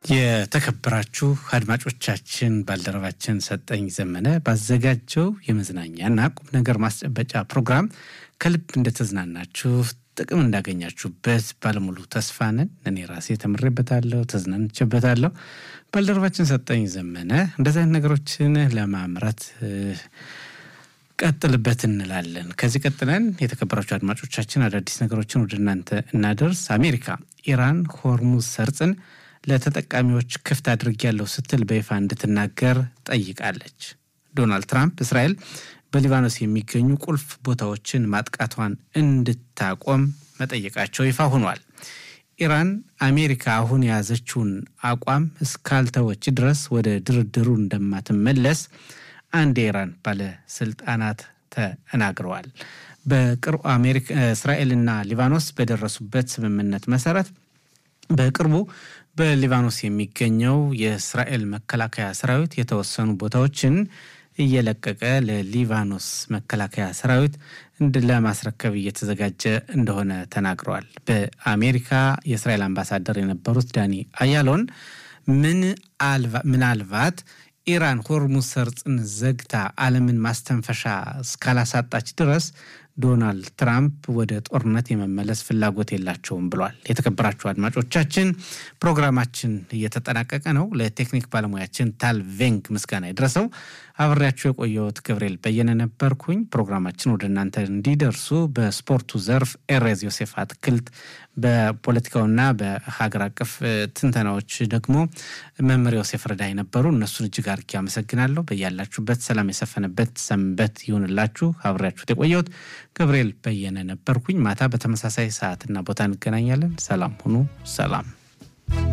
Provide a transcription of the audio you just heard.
የተከበራችሁ አድማጮቻችን ባልደረባችን ሰጠኝ ዘመነ ባዘጋጀው የመዝናኛና ቁም ነገር ማስጨበጫ ፕሮግራም ከልብ እንደተዝናናችሁ ጥቅም እንዳገኛችሁበት ባለሙሉ ተስፋ ነን። እኔ ራሴ ተምሬበታለሁ፣ ተዝናንቼበታለሁ። ባልደረባችን ሰጠኝ ዘመነ እንደዚህ አይነት ነገሮችን ለማምረት ቀጥልበት እንላለን። ከዚህ ቀጥለን የተከበራችሁ አድማጮቻችን አዳዲስ ነገሮችን ወደ እናንተ እናደርስ። አሜሪካ ኢራን ሆርሙዝ ሰርጽን ለተጠቃሚዎች ክፍት አድርጌያለሁ ስትል በይፋ እንድትናገር ጠይቃለች። ዶናልድ ትራምፕ እስራኤል በሊባኖስ የሚገኙ ቁልፍ ቦታዎችን ማጥቃቷን እንድታቆም መጠየቃቸው ይፋ ሆኗል። ኢራን አሜሪካ አሁን የያዘችውን አቋም እስካልተወች ድረስ ወደ ድርድሩ እንደማትመለስ አንድ የኢራን ባለስልጣናት ተናግረዋል። በቅርቡ እስራኤልና ሊባኖስ በደረሱበት ስምምነት መሰረት በቅርቡ በሊባኖስ የሚገኘው የእስራኤል መከላከያ ሰራዊት የተወሰኑ ቦታዎችን እየለቀቀ ለሊባኖስ መከላከያ ሰራዊት ለማስረከብ እየተዘጋጀ እንደሆነ ተናግረዋል። በአሜሪካ የእስራኤል አምባሳደር የነበሩት ዳኒ አያሎን ምናልባት ኢራን ሆርሙዝ ሰርጽን ዘግታ ዓለምን ማስተንፈሻ እስካላሳጣች ድረስ ዶናልድ ትራምፕ ወደ ጦርነት የመመለስ ፍላጎት የላቸውም ብሏል። የተከበራችሁ አድማጮቻችን ፕሮግራማችን እየተጠናቀቀ ነው። ለቴክኒክ ባለሙያችን ታል ቬንግ ምስጋና ይድረሰው። አብሬያችሁ የቆየሁት ገብርኤል በየነ ነበርኩኝ። ፕሮግራማችን ወደ እናንተ እንዲደርሱ በስፖርቱ ዘርፍ ኤሬዝ ዮሴፍ አትክልት፣ በፖለቲካውና በሀገር አቀፍ ትንተናዎች ደግሞ መምህር ዮሴፍ ረዳይ ነበሩ። እነሱን እጅግ አድርጌ አመሰግናለሁ። በያላችሁበት ሰላም የሰፈነበት ሰንበት ይሁንላችሁ። አብሬያችሁት የቆየሁት ገብርኤል በየነ ነበርኩኝ። ማታ በተመሳሳይ ሰዓትና ቦታ እንገናኛለን። ሰላም ሁኑ። ሰላም